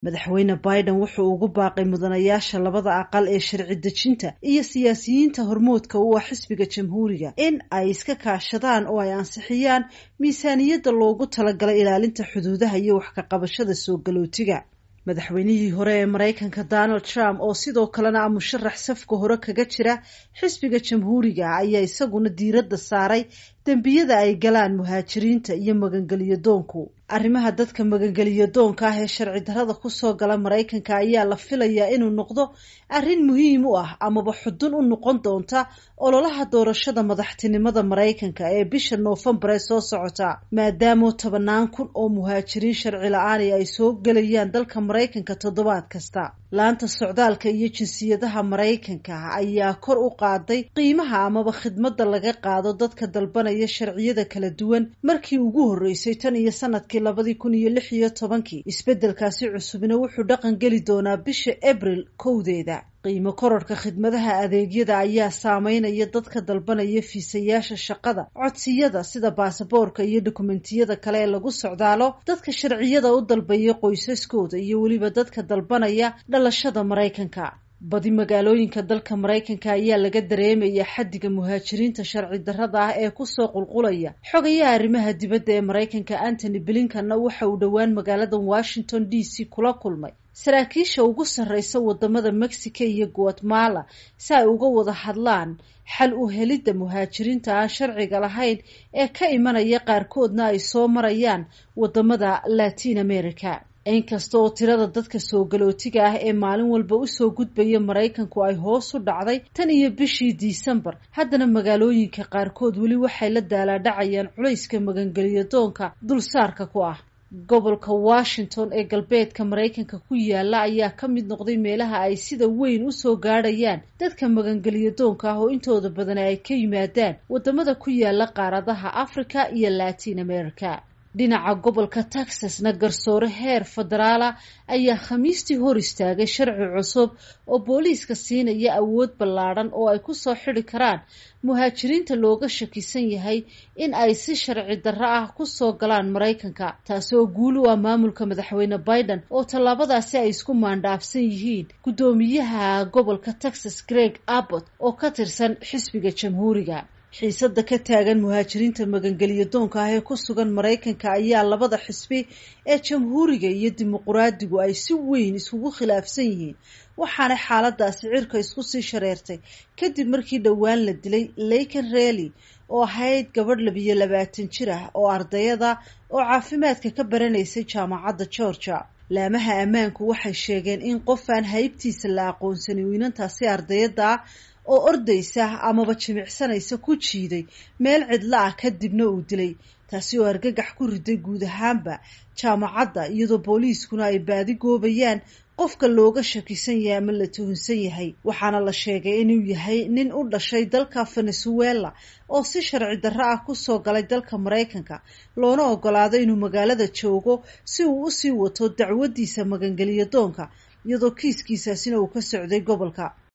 madaxweyne biden wuxuu ugu baaqay mudanayaasha labada aqal ee sharci dejinta iyo siyaasiyiinta hormoodka u ah xisbiga jamhuuriga in ay iska kaashadaan oo ay ansixiyaan miisaaniyadda loogu talagalay ilaalinta xuduudaha iyo wax ka qabashada soo galootiga madaxweynihii hore ee maraykanka donald trump oo sidoo kalena a musharax safka hore kaga jira xisbiga jamhuuriga ayaa isaguna diiradda saaray dembiyada ay galaan muhaajiriinta iyo magangeliyo doonku arrimaha dadka magangeliyo doonka ah ee sharci darrada kusoo gala maraykanka ayaa la filayaa inuu noqdo arrin muhiim u ah amaba xudun u noqon doonta ololaha doorashada madaxtinimada maraykanka ee bisha noofembar ee soo socota maadaamoo tobanaan kun oo muhaajiriin sharci la-aani ay soo gelayaan dalka maraykanka toddobaad kasta laanta socdaalka iyo jinsiyadaha maraykanka ayaa kor u qaaday qiimaha amaba khidmadda laga qaado dadka dalbanaya sharciyada kala duwan markii ugu horreysay tan iyo sanadkii labadii kun iyo lix iyo tobankii isbeddelkaasi cusubna wuxuu dhaqan geli doonaa bisha abril kowdeeda qiimo kororhka khidmadaha adeegyada ayaa saameynaya dadka dalbanaya fiisayaasha shaqada codsiyada sida baasaboorka iyo dokumentiyada kale ee lagu socdaalo dadka sharciyada u dalbaya qoysaskooda iyo weliba dadka dalbanaya dhalashada maraykanka badi magaalooyinka dalka maraykanka ayaa laga dareemaya xaddiga muhaajiriinta sharci darrada ah ee kusoo qulqulaya xogayaha arrimaha dibadda ee maraykanka antony blinkanna waxa uu dhowaan magaalada washington d c kula kulmay saraakiisha ugu sarreysa wadamada mexico iyo guatemala si ay uga wada hadlaan xal u helidda muhaajiriinta aan sharciga lahayn ee ka imanaya qaarkoodna ay soo marayaan wadamada latin america inkasta oo tirada dadka soo galootiga ah ee maalin walba usoo gudbaya maraykanku ay hoos u dhacday tan iyo bishii disembar haddana magaalooyinka qaarkood weli waxay la daalaadhacayaan culayska magangeliyo doonka dulsaarka ku ah gobolka washington ee galbeedka maraykanka ku yaala ayaa ka mid noqday meelaha ay sida weyn usoo gaadhayaan dadka magangeliyo doonka ah oo intooda badan ay ka yimaadaan wadamada ku yaala qaaradaha africa iyo latin america dhinaca gobolka texasna garsoore heer federaala ayaa khamiistii hor istaagay sharci cusub oo booliiska siinaya awood ballaadhan oo ay kusoo xidi karaan muhaajiriinta looga shakisan yahay in ay si sharci darro ah kusoo galaan maraykanka taasi oo guul u ah maamulka madaxweyne biden oo tallaabadaasi ay isku maandhaafsan yihiin guddoomiyaha gobolka texas greg abbott oo ka tirsan xisbiga jamhuuriga xiisada ka taagan muhaajiriinta magangeliyo doonka ah ee ku sugan maraykanka ayaa labada xisbi ee jamhuuriga iyo dimuquraadigu ay si weyn iskugu khilaafsan yihiin waxaana xaaladaasi cirka isku sii shareertay kadib markii dhowaan la dilay leyken reely oo ahayd gabadh labiyo labaatan jir ah oo ardayada oo caafimaadka ka baranaysay jaamacadda georgia laamaha ammaanku waxay sheegeen in qof aan haybtiisa la aqoonsanin wiinantaasi ardayada ah oo ordaysa amaba jimicsanaysa ku jiiday meel cidlo ah kadibna uu dilay taasi oo argagax ku riday guud ahaanba jaamacadda iyadoo booliiskuna ay baadi goobayaan qofka looga shakisan yahay ama la tuhunsan yahay waxaana la sheegay inuu yahay nin u dhashay dalka venezuela oo si sharci darro ah kusoo galay dalka maraykanka loona ogolaado inuu magaalada joogo si uu usii wato dacwadiisa magangeliyo doonka iyadoo kiiskiisaasina uu ka socday gobolka